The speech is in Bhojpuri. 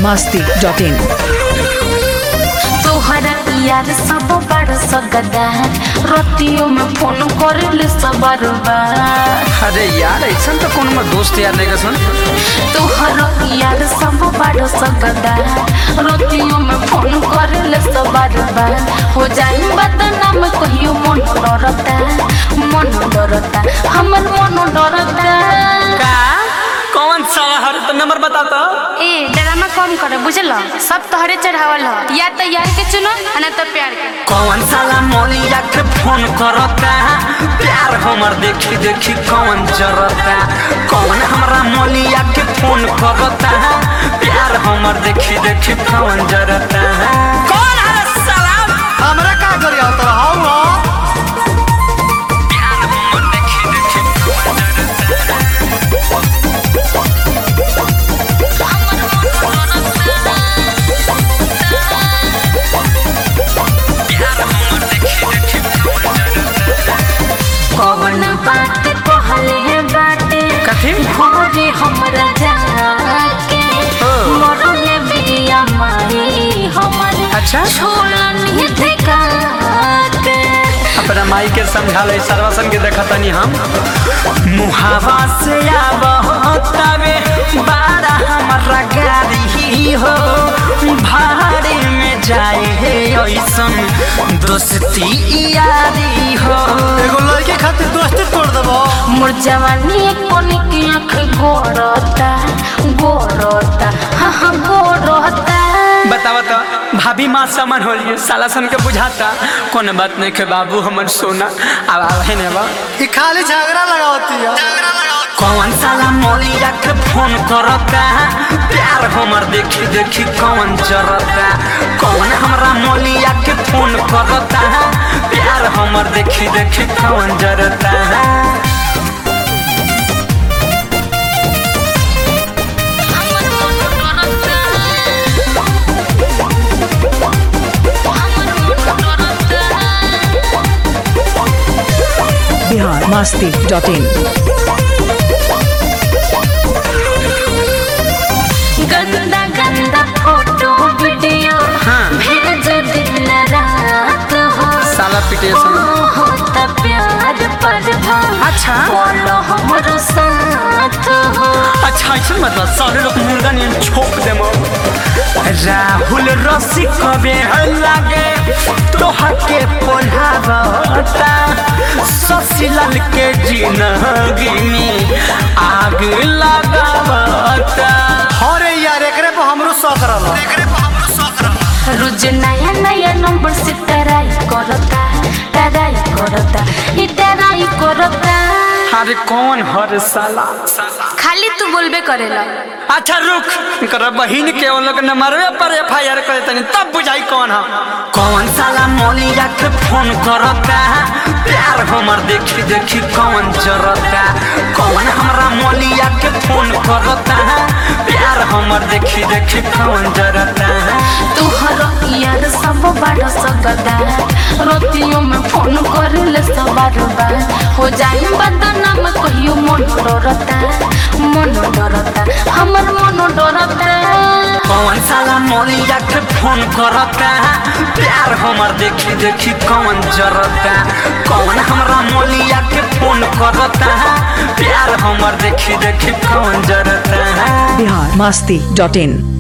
masti.in तोहरा यार सब बड़ सगदा रतियों में फोन कर सब बार अरे यार ऐसा तो कौन में दोस्त यार नहीं सुन तोहरा यार सब बड़ सगदा रतियों में फोन कर सब बार हो जाए बदनाम कहियो मन डरता मन डरता हमर मन डरता का कौन सा हर तो नंबर बता तो ए ड्रामा कम कर बुझल सब तोहरे चढ़ावल ह या तो यार के चुनो आ ना तो प्यार के कौन साला मोलिया के फोन करता प्यार हमर देखी देखी कौन जरता कौन हमरा मोलिया के फोन करता प्यार हमर देखी देखी कौन जरता कौन है साला हमरा का करी आता हाउ हो प्यार हमर देखी देखी कौन जरता प्यार हमर देखी देखी कौन जरता कौन बात कहले है बाटे कथी? भोरे हमरा जाके ओ। मरले बिया माई हमर अच्छा। छोड़नी ठेका के अपना माई के समझा ले सर्वसन के देखतनी हम मुहावा से आवतावे बारा हमारा गाड़ी हो भाड़े में जाए है ऐसन दोस्ती यारी हो एगो लड़के खातिर दोस्ती तोड़ देबो मोर जवानी कोनी की आँख गोरता गोरता हाँ हाँ गोरता बतावा तो भाभी माँ समन हो लिए साला सन के बुझाता कौन बात नहीं के बाबू हमर सोना अब आवे ने बा ई खाली झगड़ा लगावती है झगड़ा लगावती कौन साला मोलिया के फोन करता प्यार हमर देखी देखी कौन जरता कौन हमरा मोलिया के फोन करता प्यार हमर देखी देखी कौन जरता Bihar masti.in गंदा गंदा फोटो वीडियो हाँ। भेज दिन रात हो साला पिटेशन होता प्यार पर अच्छा। बोलो हमरो साथ हो अच्छा ऐसा मतलब सारे लोग मुर्गा ने छोप दे राहुल रसी कबे लागे तोहा के पोल्हावता ससीलाल के जिंदगी में आग लगावता अरे यार एकरे पे हमरो शौक रहल एकरे पे हमरो शौक रहल रोज नया नया नंबर से टराई करता टराई करता ई टराई करता अरे कौन हर साला खाली तू बोलबे करेला अच्छा रुक कर बहिन के वो लोग नंबरवे पर एफ आई आर करे तनी तब बुझाई कौन है कौन साला मोलिया के फोन करता प्यार हमर देखी देखी कौन जरता कौन हमरा मोलिया के फोन करता प्यार हमर देखी देखी कौन जरता तुहर यार सब बड़ सकदा रोतियों में फोन करेले सब बार बार हो जाए बदनाम कहियो मन डरता मन डरता हमर मन डरता कौन साला मोलिया के फोन करता प्यार हमर देखी देखी कौन जरता कौन हमरा मोलिया के फोन करता प्यार हमर देखी देखी कौन जरता Bihar masti.in